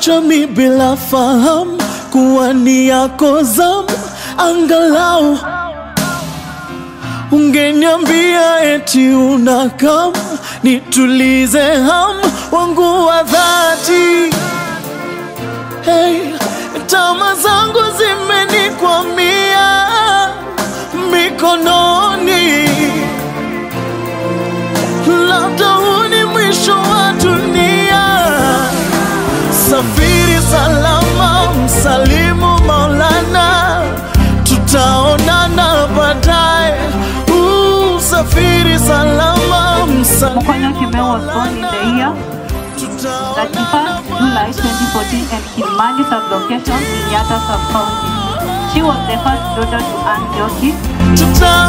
Kaniacha mi bila fahamu kuwa ni yako zamu, angalau ungeniambia eti unakam nitulize hamu wangu wa dhati. Hey, tama zangu zimenikwamia mikononi, labda huu ni mwisho wa dunia. Safiri salama, msalimu Maulana, tutaonana baadaye. Uh, Safiri salama, msalimu Mokonyo Kimeu was born in the year 31st July 2014 at Kilimani sublocation in Yata sub-county. She was the first daughter to Ann Joshi. tuta